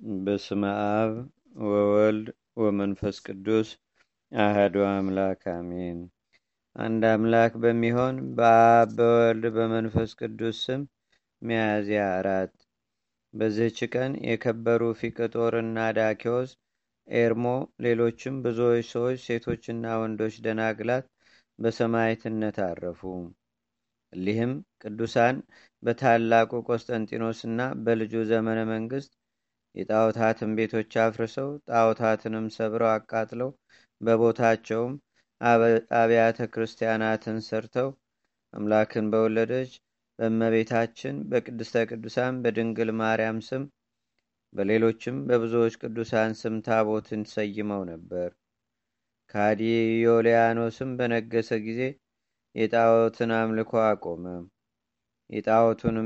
በስመ አብ ወወልድ ወመንፈስ ቅዱስ አህዱ አምላክ አሜን። አንድ አምላክ በሚሆን በአብ በወልድ በመንፈስ ቅዱስ ስም ሚያዝያ አራት በዚህች ቀን የከበሩ ፊቅጦርና ዳኪዎስ፣ ኤርሞ፣ ሌሎችም ብዙዎች ሰዎች ሴቶችና ወንዶች ደናግላት በሰማዕትነት አረፉ። እሊህም ቅዱሳን በታላቁ ቆስጠንጢኖስና በልጁ ዘመነ መንግስት የጣዖታትን ቤቶች አፍርሰው ጣዖታትንም ሰብረው አቃጥለው በቦታቸውም አብያተ ክርስቲያናትን ሰርተው አምላክን በወለደች በእመቤታችን በቅድስተ ቅዱሳን በድንግል ማርያም ስም በሌሎችም በብዙዎች ቅዱሳን ስም ታቦትን ሰይመው ነበር። ካዲ ዮልያኖስም በነገሰ ጊዜ የጣዖትን አምልኮ አቆመ። የጣዖቱንም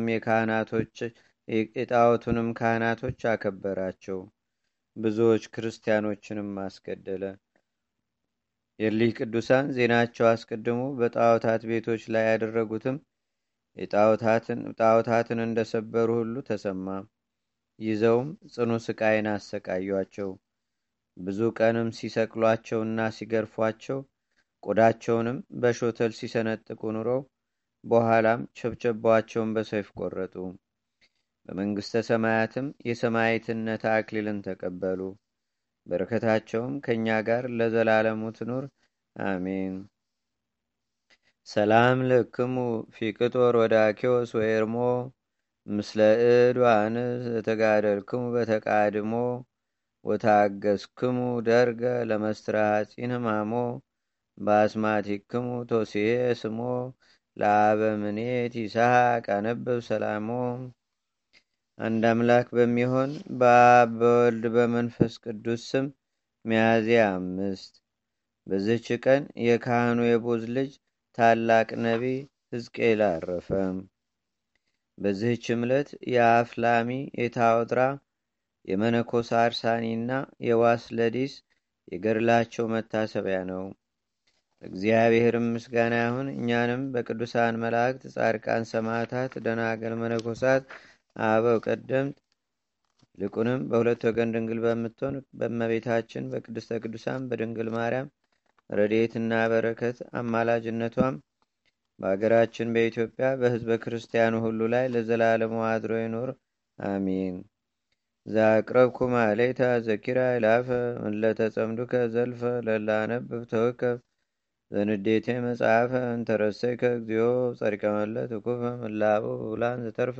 የጣዖቱንም ካህናቶች አከበራቸው። ብዙዎች ክርስቲያኖችንም አስገደለ። የሊህ ቅዱሳን ዜናቸው አስቀድሞ በጣዖታት ቤቶች ላይ ያደረጉትም ጣዖታትን እንደሰበሩ ሁሉ ተሰማ። ይዘውም ጽኑ ስቃይን አሰቃዩአቸው። ብዙ ቀንም ሲሰቅሏቸውና ሲገርፏቸው ቆዳቸውንም በሾተል ሲሰነጥቁ ኑረው በኋላም ቸብቸባቸውን በሰይፍ ቆረጡ። በመንግሥተ ሰማያትም የሰማዕትነት አክሊልን ተቀበሉ። በረከታቸውም ከእኛ ጋር ለዘላለሙ ትኑር አሜን። ሰላም ለክሙ ፊቅጦር ወዳኪዎስ ወኤርሞ ምስለ እድ ዋንስ ተጋደልክሙ በተቃድሞ ወታገስክሙ ደርገ ለመስትራሐፂን ህማሞ በአስማቲክሙ ቶሲዬ ስሞ ለአበምኔት ይስሐቅ አነብብ ሰላሞ። አንድ አምላክ በሚሆን በአብ በወልድ በመንፈስ ቅዱስ ስም ሚያዝያ አምስት በዚህች ቀን የካህኑ የቦዝ ልጅ ታላቅ ነቢይ ሕዝቅኤል አረፈ። በዚህች ዕለት የአፍላሚ የታወጥራ የመነኮስ አርሳኒና የዋስለዲስ የገድላቸው መታሰቢያ ነው። እግዚአብሔርም ምስጋና ይሁን። እኛንም በቅዱሳን መላእክት፣ ጻድቃን፣ ሰማዕታት፣ ደናገል፣ መነኮሳት፣ አበው ቀደምት ይልቁንም በሁለት ወገን ድንግል በምትሆን በእመቤታችን በቅድስተ ቅዱሳን በድንግል ማርያም ረድኤትና በረከት አማላጅነቷም በአገራችን በኢትዮጵያ በሕዝበ ክርስቲያኑ ሁሉ ላይ ለዘላለሙ አድሮ ይኑር አሚን። ዛቅረብኩ ማሌታ ዘኪራ ይላፈ ምለተጸምዱከ ዘልፈ ለላነብብ ተወከብ ዘንዴቴ መጽሐፈ እንተረሰይከ እግዚኦ ጸሪቀመለት እኩፈ ምላቡ ብላን ዘተርፈ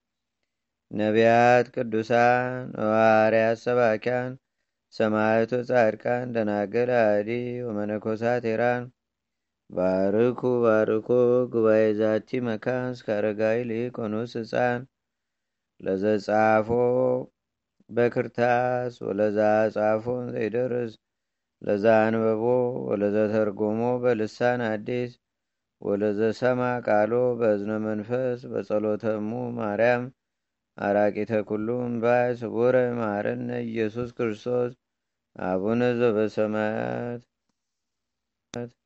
ነቢያት፣ ቅዱሳን፣ ሐዋርያት፣ ሰባኪያን፣ ሰማዕቱ፣ ጻድቃን፣ ደናገል፣ አዲ ወመነኮሳት ሄራን ባርኩ ባርኮ ጉባኤ ዛቲ መካን እስከ አረጋዊ ሊቆኑስ ህፃን ለዘጻፎ በክርታስ ወለዛ ጻፎን ዘይደርስ ለዛ አንበቦ ወለዘ ተርጎሞ በልሳን አዲስ ወለዘ ሰማ ቃሎ በእዝነ መንፈስ በጸሎተሙ ማርያም አራቂተ ኩሉም ባይ ስቡረ ማረነ ኢየሱስ ክርስቶስ አቡነ ዘበሰማያት